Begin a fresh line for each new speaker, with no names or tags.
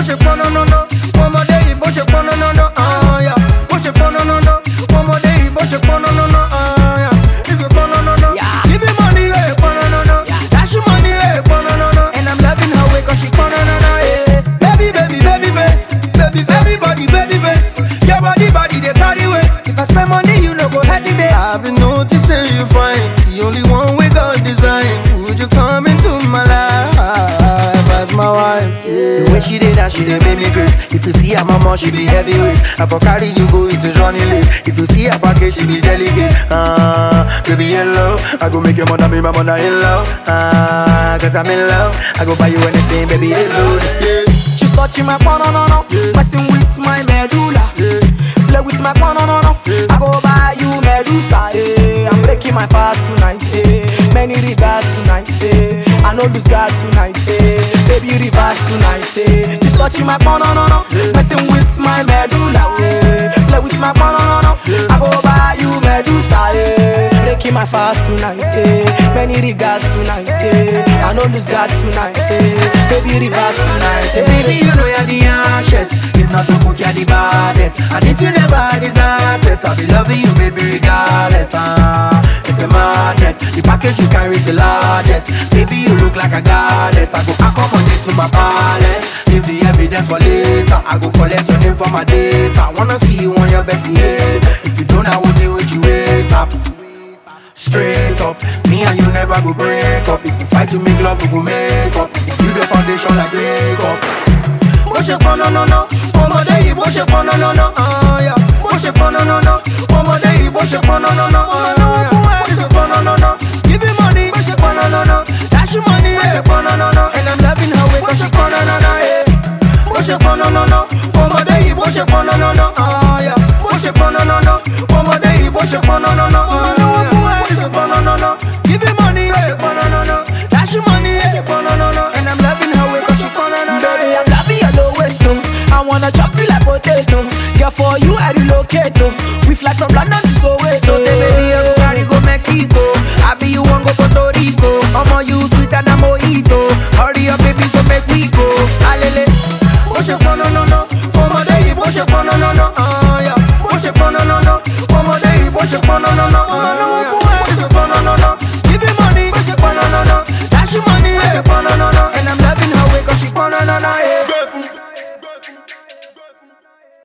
ṣe pọn nánáná ọmọdé yìí bó ṣe pọn nánáná àyà bó ṣe pọn nánáná ọmọdé yìí bó ṣe pọn nánáná àyà ìgbè pọn nánáná give me money ẹ̀ pọn nánáná dash you money ẹ̀ pọn nánáná and i'm loving her way cause she pọn nánáná yeah. baby baby baby face baby everybody baby face your body body dey carry weight if i spend money you no go hesitate. i been notice say you fine the only one wey god design would you come into my life as my wife. Yeah. The way she did that, she did make me grace. If you see her mama, she be heavyweight. I for carry you go into Johnny Lee. If you see her package, she be delicate. Ah, baby hello, I go make your mother be my mother in love. Ah, cause I'm in love. I go buy you anything, baby hello. Yeah.
She's touching my no no no, messing with my medulla. Play with my no no no. I go buy you Medusa. eh. I'm breaking my fast tonight. eh. Many regards tonight. eh. I know lose God tonight. eh. Baby reverse tonight. eh. She's touching my no no no, messing with my medulla. eh. Play with my no no no. I go buy you Medusa. eh. Breaking my fast tonight. eh. Many regards tonight. eh. I know lose God tonight. eh. Baby reverse tonight.
Say,
eh.
baby, you know you're the harshest. If not to cook, you're the baddest. And if you never had these assets, I'll be loving you, baby, regardless. Ah, it's a madness. The package you carry is the largest. Baby, you look like a goddess. I go accommodate to my palace. Leave the evidence for later. I go collect your name for my data. Wanna see you on your best behavior. If you don't, I will deal with you ASAP. Straight up, me and you never go break up. If you fight to make love, we go make up. You the foundation like makeup. Bó ṣe pọn nánáná, ọmọdé yìí bó ṣe pọn nánáná. àyà. Bó ṣe pọn nánáná, ọmọdé yìí bó ṣe pọn nánáná. àyà. Bó ṣe pọn nánáná, give me money. Bó ṣe pọn nánáná, dash you money. Bó ṣe pọn nánáná, and I'm loving her way 'cause she pọn nánáná. yeah. Bó ṣe pọn nánáná, ọmọdé yìí bó ṣe pọn nánáná. àyà. Bó ṣe pọn nánáná, ọmọdé yìí bó ṣe pọn nánáná. àyà. Bó ṣe pọn nánáná, give me money. Bó ṣe pọn nánáná, dash you money. Bó ṣe pọn nánáná, and I'm loving her way 'cause she pọn nánáná.
Baby, I'm loving your low waist oh. I wanna chop you like potato. Girl, for you I relocate oh. We fly from London to Soweto.
So tell baby you go carry go Mexico I be you want go Puerto Rico I'ma you sweeter than mojito Hurry up baby so make we go Alele Bó ṣe pọn nánáná Ọmọdé yìí bó ṣe pọn